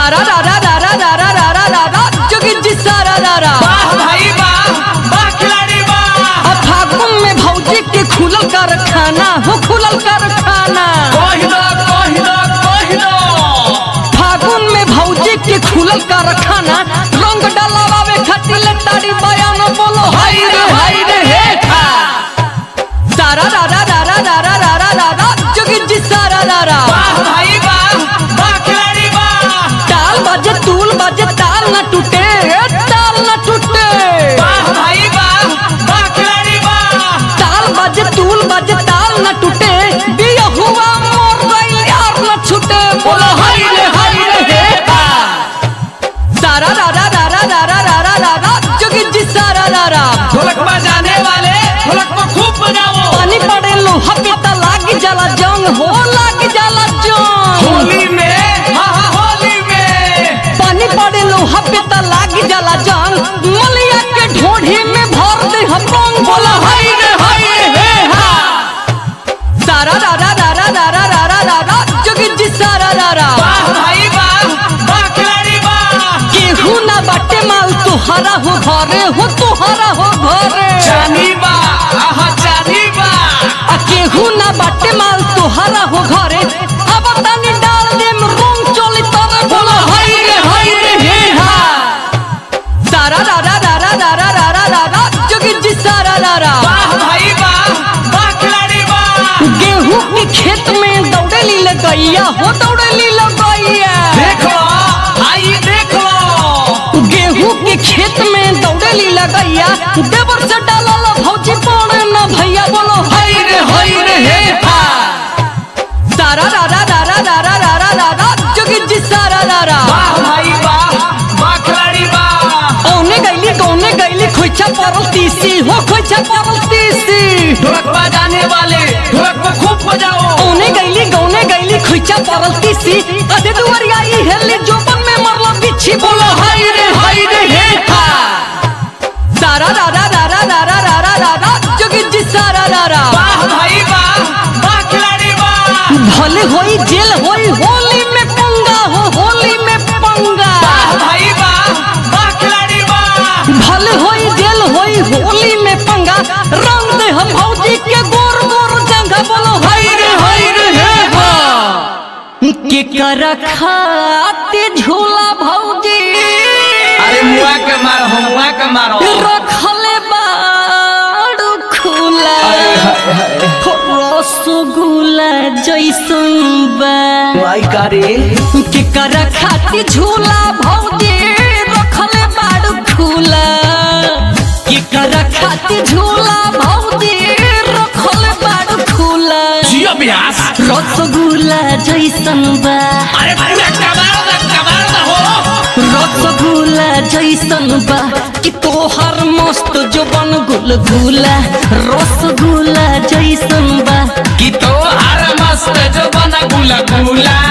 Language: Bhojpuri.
सारा रा रा रा रा रा रा रा रा रा रा जोगी जी सारा रा रा वाह भाई वाह वाह खिलाड़ी वाह अब फागुन में भौजी के खुलल कारखाना हो खुलल कारखाना कही दो कही दो कही दो फागुन में भौजी के खुलल कारखाना रंग डलावे खातिर ले ताड़ी बयान बोलो हाय रे हाय रे हे हा सारा रा रा रा रा रा रा रा रा रा रा जोगी जी सारा रा रा वाह भाई वाह वाह खिलाड़ी वाह ताल बजे तूल बजे ताल न टूटे ताल न टूटे वाह भाई वाह वाह खिलाड़ी वाह ताल बजे तूल बजे ताल न टूटे दिया हुआ मोर गइल यार न छूटे बोलो हाय रे हाय रे हे हा सारा रा रा रा रा रा रा रा रा रा रा जोगी जी सारा रा रा ढोलक बजाने वाले ढोलक को खूब बजाओ पानी पड़े लोहा पे त लाग जाला जंग हो लाग जाला जंग होली में हाँ हाँ होली में पानी पड़े लोहा पे त लाग जाला जंग मलिया के ढोढ़ी में भर दे हम रंग बोला हाय रे हाय रे हे हा सारा रा रा रा रा रा रा रा रा रा रा जोगी जी सारा रा रा वाह भाई वाह वाह खिलाड़ी वाह केहू ना बाटे माल तुहरा हो घरे हो तुहरा हो घरे चांदी वाह आहा चांदी वाह आ केहू ना बाटे माल तुहरा हो घरे अब तनी डाल दे रंग चली तरे बोला हाय रे हाय रे हे हा सारा रा रा रा रा रा रा रा रा रा रा जोगी जी सारा रा रा वाह भाई वाह वाह खिलाड़ी वाह गेहूं के खेत में दौड़े ली गैया हो दौड़े ली गैया देख लो आई देख लो गेहूं के खेत में दौड़े ली गैया देवर से डालल भौजी पड़े न भैया बोलो हाय रे हाय रे हे हा सारा रा रा रा रा रा रा रा रा रा रा जोगी जी सारा रा रा वाह भाई वाह वाह खिलाड़ी वाह औने गैली कौने गैली खोइछा परल तीसी हो खोइछा परल तीसी ढोलक बजाने वाले ढोलक को खूब बजाओ औने गैली गौने गैली खोइछा परल तीसी अधे दुवरिया ई हेली जोबन में मरला बिच्छी बोलो हाय रे हाय रे हे हा सारा रा रा रा रा रा रा रा रा रा रा जोगी जी सारा रा रा वाह भाई वाह वाह खिलाड़ी वाह भले होई जेल होई होली में पंगा हो होली में पंगा वाह भाई वाह वाह खिलाड़ी वाह भले होई जेल होई होली में पंगा रंग दे हम भौजी के गोर गोर जंगा बोलो हाय रे हाय रे हे हा के कर खाते झूला भौजी अरे मुआ के मारो हो मुआ के मारो रखले बाड़ू खुला रसगुल्ला जैसन बा आई करे के कर खाती झूला भौजी रखले बाड़ू खुला के कर खाती झूला भौजी रखले बाड़ू खुला जियो ब्यास रसगुल्ला जैसन बा अरे पूरा कबाड़ दा कबाड़ दा हो रसगुल्ला जैसन बा कि तोहर मस्त जोबन गुलगुला रसगुल्ला जैसन बा कि तो हर मस्त जो बना गुला गुला